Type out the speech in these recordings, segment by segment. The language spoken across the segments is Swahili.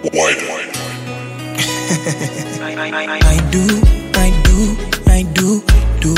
I do, I do, I do, do.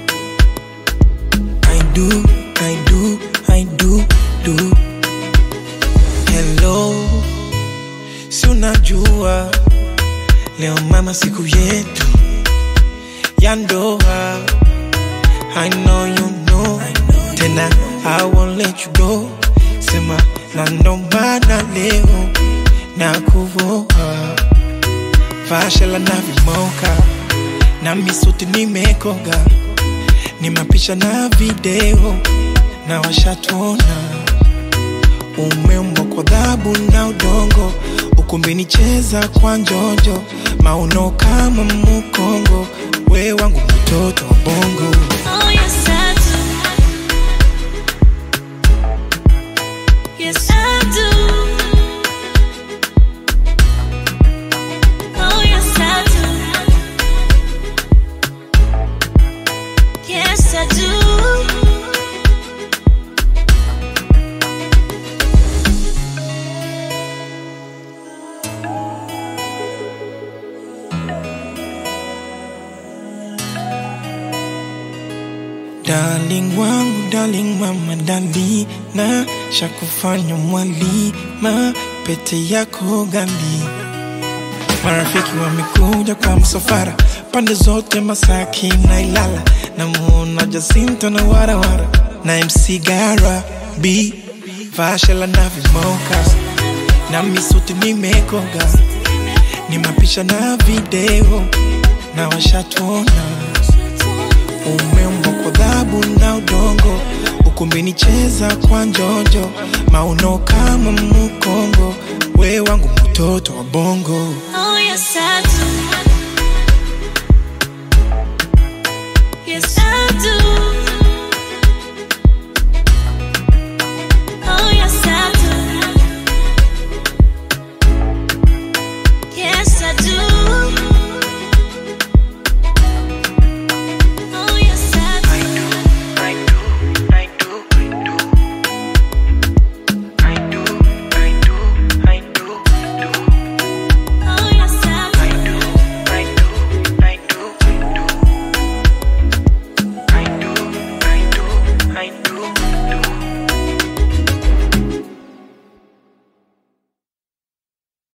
I do, I do, I do, do. Hello, si unajua leo mama siku yetu ya ndoa. I know you know, tena I won't let you go. Sema na ndo maana leo na kuvoa fashela na vimoka na misuti nimekoga, ni mapisha na video na washatuona umeumbwa kwa dhabu na udongo, ukumbini cheza kwa njojo, mauno kama mukongo, we wangu mtoto wa bongo. Oh, yes, I do. Yes, I do. Oh, yes, I do. Yes, I do. Darling wangu, darling mama, dalina shakufanya mwalima, pete yako gali. Marafiki wamekuja kwa msafara, pande zote Masaki na Ilala, namuona Jacinto na warawara na MC Gara B Vashela na vimoka na misuti nimekoga, ni mapisha na video na washatuona umeumbwa kwa dhabu na udongo, ukumbini cheza kwa njojo, mauno kama mukongo, we wangu mtoto wa bongo. Oh, yes, I do. Yes, I do.